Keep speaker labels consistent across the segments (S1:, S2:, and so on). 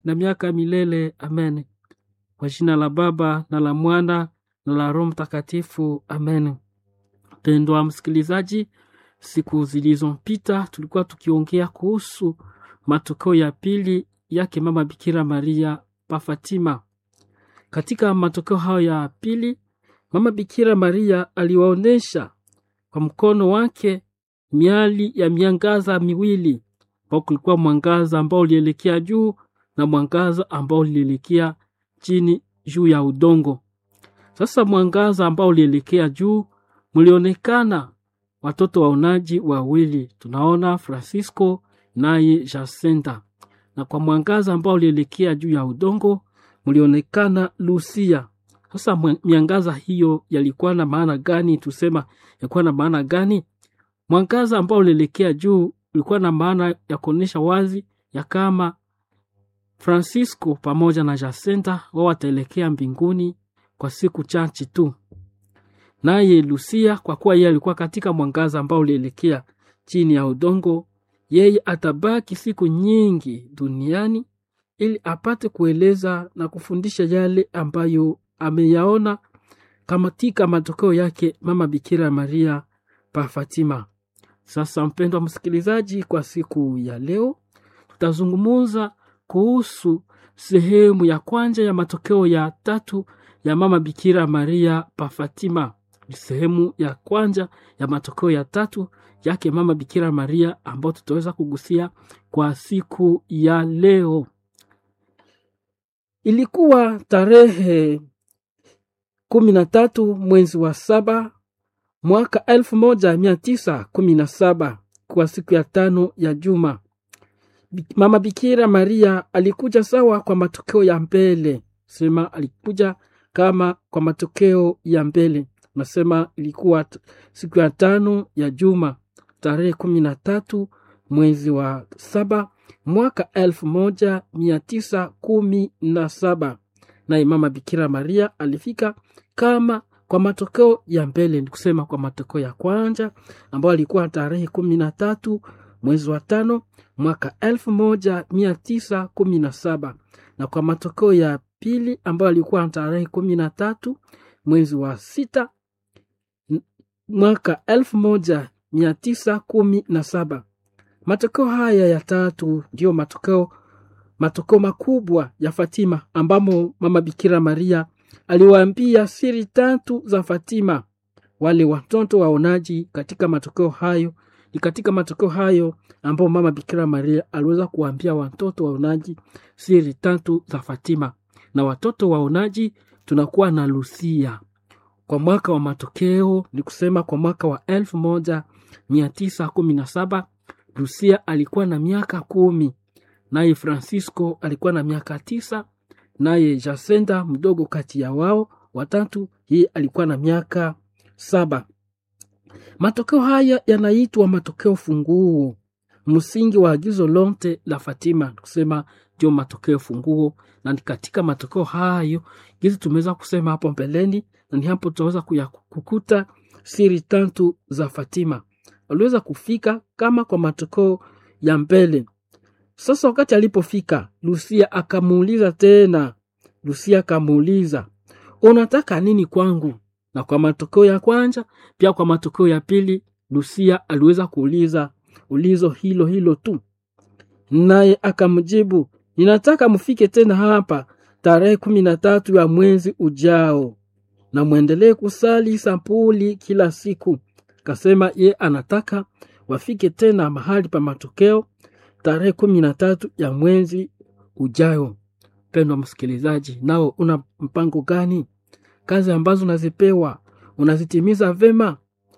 S1: na miaka milele. Amen. Kwa jina la Baba na la Mwana na la Roho Mtakatifu. Amen. Mpendwa msikilizaji, siku zilizopita tulikuwa tukiongea kuhusu matokeo ya pili yake mama Bikira Maria pa Fatima. Katika matokeo hayo ya pili, mama Bikira Maria aliwaonyesha kwa mkono wake miali ya miangaza miwili, ambao kulikuwa mwangaza ambao ulielekea juu na mwangaza ambao ulielekea chini juu ya udongo. Sasa mwangaza ambao ulielekea juu mlionekana watoto waonaji wawili, tunaona Francisco naye Jacinta, na kwa mwangaza ambao ulielekea juu ya udongo mlionekana Lucia. Sasa miangaza hiyo yalikuwa na maana gani? Tusema yalikuwa na maana gani? Mwangaza ambao ulielekea juu ulikuwa na maana ya kuonyesha wazi ya kama Francisco pamoja na Jacinta wao wataelekea mbinguni kwa siku chache tu, naye Lucia kwa kuwa yeye alikuwa katika mwangaza ambao ulielekea chini ya udongo, yeye atabaki siku nyingi duniani ili apate kueleza na kufundisha yale ambayo ameyaona katika matokeo yake mama Bikira Maria pa Fatima. Sasa mpendwa msikilizaji, kwa siku ya leo tutazungumuza kuhusu sehemu ya kwanza ya matokeo ya tatu ya mama Bikira Maria pa Fatima. Sehemu ya kwanza ya matokeo ya tatu yake mama Bikira Maria ambayo tutaweza kugusia kwa siku ya leo. Ilikuwa tarehe kumi na tatu mwezi wa saba mwaka elfu moja mia tisa kumi na saba kwa siku ya tano ya juma. Mama Bikira Maria alikuja sawa kwa matokeo ya mbele, sema alikuja kama kwa matokeo ya mbele. Nasema ilikuwa siku ya tano ya juma tarehe kumi na tatu mwezi wa saba mwaka elfu moja mia tisa kumi na saba naye mama Bikira Maria alifika kama kwa matokeo ya mbele, ni kusema kwa matokeo ya kwanza ambayo alikuwa tarehe kumi na tatu mwezi wa tano mwaka elfu moja mia tisa kumi na saba na kwa matokeo ya pili ambayo alikuwa tarehe kumi na tatu mwezi wa sita mwaka elfu moja mia tisa kumi na saba. Matokeo haya ya tatu ndiyo matokeo matokeo makubwa ya Fatima, ambamo mama Bikira Maria aliwaambia siri tatu za Fatima wale watoto waonaji. Katika matokeo hayo ni katika matokeo hayo ambao mama Bikira Maria aliweza kuwaambia watoto waonaji siri tatu za Fatima, na watoto waonaji tunakuwa na Lucia kwa mwaka wa matokeo, ni kusema kwa mwaka wa elfu moja mia tisa kumi na saba Lucia alikuwa na miaka kumi, naye Francisco alikuwa na miaka tisa, naye Jacinta mdogo kati ya wao watatu, yeye alikuwa na miaka saba. Matokeo haya yanaitwa matokeo funguo, msingi wa agizo lote la Fatima, kusema ndio matokeo funguo, na ni katika matokeo hayo gizi tumeweza kusema hapo mbeleni, na ni hapo tutaweza kukuta siri tatu za Fatima waliweza kufika kama kwa matokeo ya mbele. Sasa wakati alipofika, Lucia akamuuliza tena, Lucia akamuuliza unataka nini kwangu? Na kwa matokeo ya kwanza pia kwa matokeo ya pili, Lucia aliweza kuuliza ulizo hilo hilo tu, naye akamjibu ninataka mfike tena hapa tarehe kumi na tatu ya mwezi ujao na mwendelee kusali sampuli kila siku. Kasema ye anataka wafike tena mahali pa matokeo tarehe kumi na tatu ya mwezi ujayo. Mpendwa msikilizaji, nao una mpango gani? Kazi ambazo unazipewa unazitimiza vema?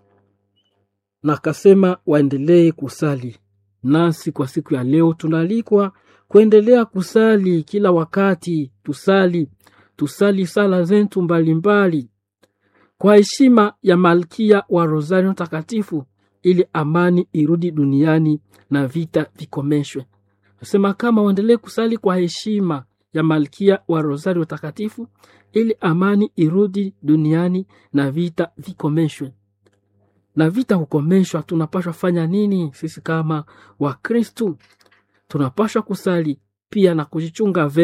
S1: Na kasema waendelee kusali. Nasi kwa siku ya leo tunaalikwa kuendelea kusali kila wakati. Tusali, tusali sala zetu mbalimbali kwa heshima ya Malkia wa Rosario Takatifu, ili amani irudi duniani na vita vikomeshwe. Nasema kama waendelee kusali kwa heshima ya Malkia wa Rosario Takatifu, ili amani irudi duniani na vita vikomeshwe. Na vita kukomeshwa, tunapashwa fanya nini? Sisi kama Wakristu tunapashwa kusali pia na kujichunga